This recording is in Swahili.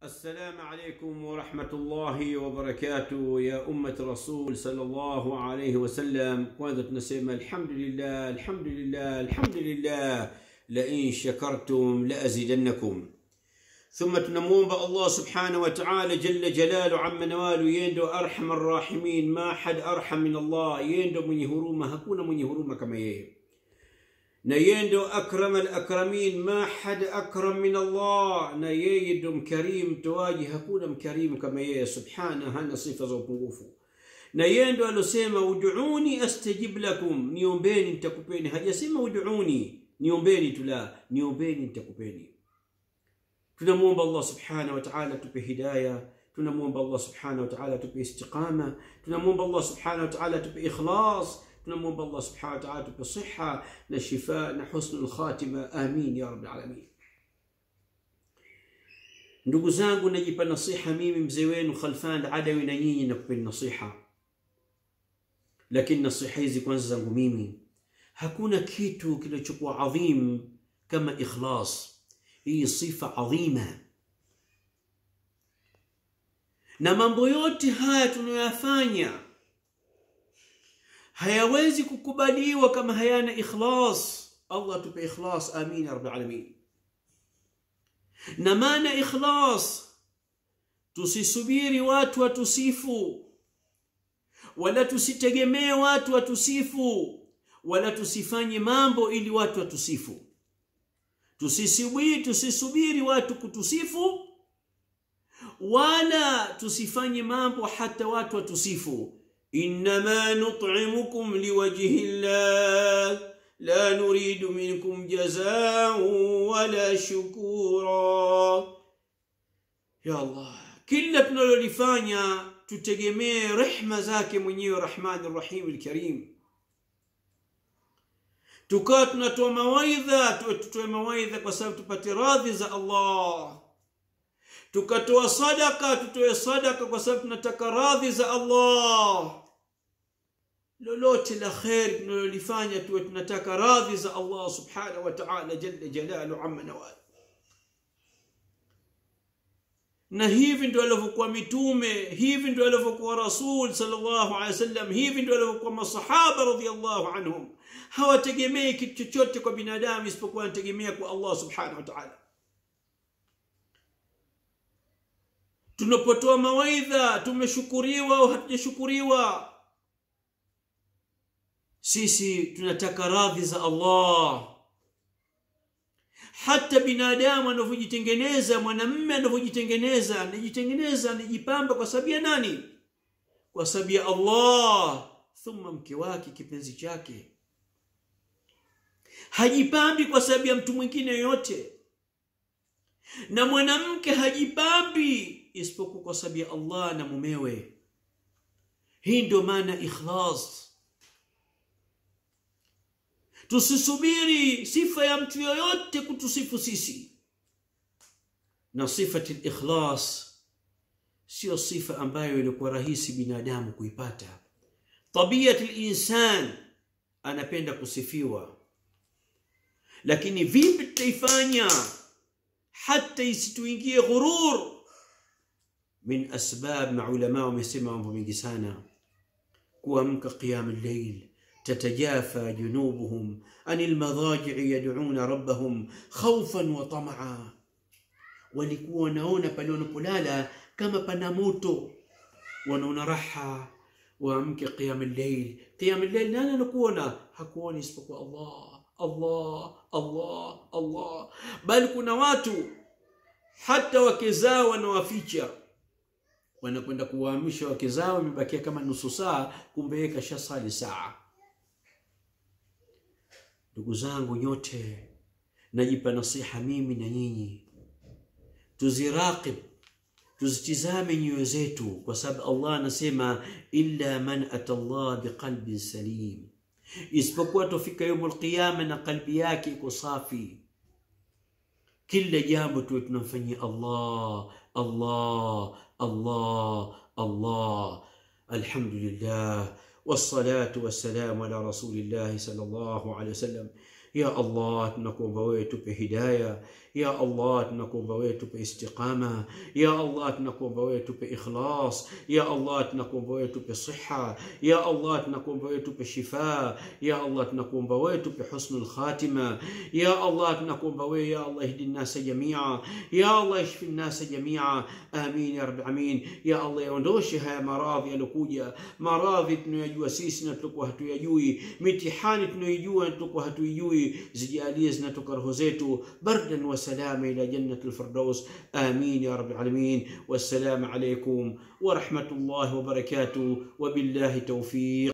السلام عليكم ورحمة الله wabarakatuh ya ummat rasul sallallahu alayhi wasallam kwanza tunasema alhamdulillah alhamdulillah alhamdulillah lain shakartum laazidannakum ثم tunamwomba allah subhanahu wa taala jalla jalalu amma nawalu yendo arham arrahimin ma had arham min allah yendo mwenye huruma hakuna mwenye huruma kama yeye na yeye ndo akram alakramin ma had akram min allah na yeye ndo mkarim mtoaji hakuna mkarimu kama yeye subhana hana sifa za upungufu na yeye ndo alosema uduuni astajib lakum niombeni nitakupeni hajasema uduuni niombeni tu la niombeni nitakupeni tunamwomba allah subhanahu wa taala tupe hidaya tunamwomba allah subhanahu wa taala tupe istiqama tunamwomba allah subhanahu wa taala tupe ikhlas tunamwomba allah subhanahu wa taala tupe siha na shifa na husnu lkhatima amin ya rabi alamin ndugu zangu najipa nasiha mimi mzee wenu khalfan adawi na nyinyi nakupeni nasiha lakini nasiha hizi kwanza zangu mimi hakuna kitu kilichokuwa adhim kama ikhlas hii sifa adhima na mambo yote haya tunayoyafanya hayawezi kukubaliwa kama hayana ikhlas allah tupe ikhlas amin ya rabbil alamin na maana ikhlas tusisubiri watu watusifu wala tusitegemee watu watusifu wala tusifanye mambo ili watu watusifu tusisubiri tusisubiri watu kutusifu wala tusifanye mambo hata watu watusifu انما نطعمكم لوجه الله لا نريد منكم جزاء ولا شكورا يا الله kila tunalolifanya tutegemee rehma zake mwenyewe rahmani rahim lkarim tukawa tunatoa mawaidha tutoe mawaidha kwa sababu tupate radhi za allah tukatoa sadaka tutoe sadaka kwa sababu tunataka radhi za allah lolote la kheri tunalolifanya tuwe tunataka radhi za allah subhanahu wa taala jalla jalalu amma nawal na hivi ndio alivyokuwa mitume hivi ndio alivyokuwa rasul sallallahu alaihi wasallam hivi ndio alivyokuwa masahaba radhiallahu anhum hawategemei kitu chochote kwa binadamu isipokuwa wanategemea kwa allah subhanahu wa taala tunapotoa mawaidha tumeshukuriwa au hatujashukuriwa sisi tunataka radhi za allah hata binadamu anavyojitengeneza mwanamme anavyojitengeneza anajitengeneza anajipamba kwa sababu ya nani kwa sababu ya allah thumma mke wake kipenzi chake hajipambi kwa sababu ya mtu mwingine yoyote na mwanamke hajipambi isipokuwa kwa sababu ya allah na mumewe hii ndio maana ikhlas tusisubiri sifa ya mtu yoyote kutusifu sisi na sifati likhlas sio sifa ambayo ilikuwa rahisi binadamu kuipata tabiat linsan anapenda kusifiwa lakini vipi tutaifanya hata isituingie ghurur min asbab maulama wamesema mambo mengi sana kuamka qiyam llail تتجافى جنوبهم عن المضاجع يدعون ربهم خوفا وطمعا walikuwa wanaona pale wanapolala kama pana moto wanaona raha waamke qiyam llail qiyam llail nani anakuona hakuoni isipokuwa allah allah allah allah bali kuna watu hata wake zao wanawaficha wanakwenda kuwaamsha wake zao imebakia kama nusu saa kumbe yeye kashasali saa ndugu zangu nyote najipa nasiha mimi na nyinyi tuziraqib tuzitizame nyoyo zetu kwa sababu allah anasema illa man ata llah biqalbin salim isipokuwa tofika yaumu lqiyama na qalbi yake iko safi kila jambo tuwe tunamfanyia allah allah allah allah alhamdulillah والصلاة والسلام على رسول الله صلى الله عليه وسلم ya allah tunakuomba wewe tupe hidaya ya allah tunakuomba wewe tupe istiqama ya allah tunakuomba wewe tupe ikhlas ya allah tunakuomba wewe tupe siha ya allah tunakuomba wewe tupe shifa ya allah tunakuomba wewe tupe husnul khatima ya allah tunakuomba wewe ya allah ihdi nnasa jamia ya allah ishfi nnasa jamia amin ya rabbi amin ya allah yaondoshe haya maradhi yaliokuja maradhi tunayojua sisi na tulikuwa hatuyajui mitihani tunayoijua na tulikuwa hatuijui zijalie zinatoka roho zetu bardan wa salama ila jannati lfirdaus amin ya rabbi alamin wassalamu alaikum ورحمه الله وبركاته وبالله توفيق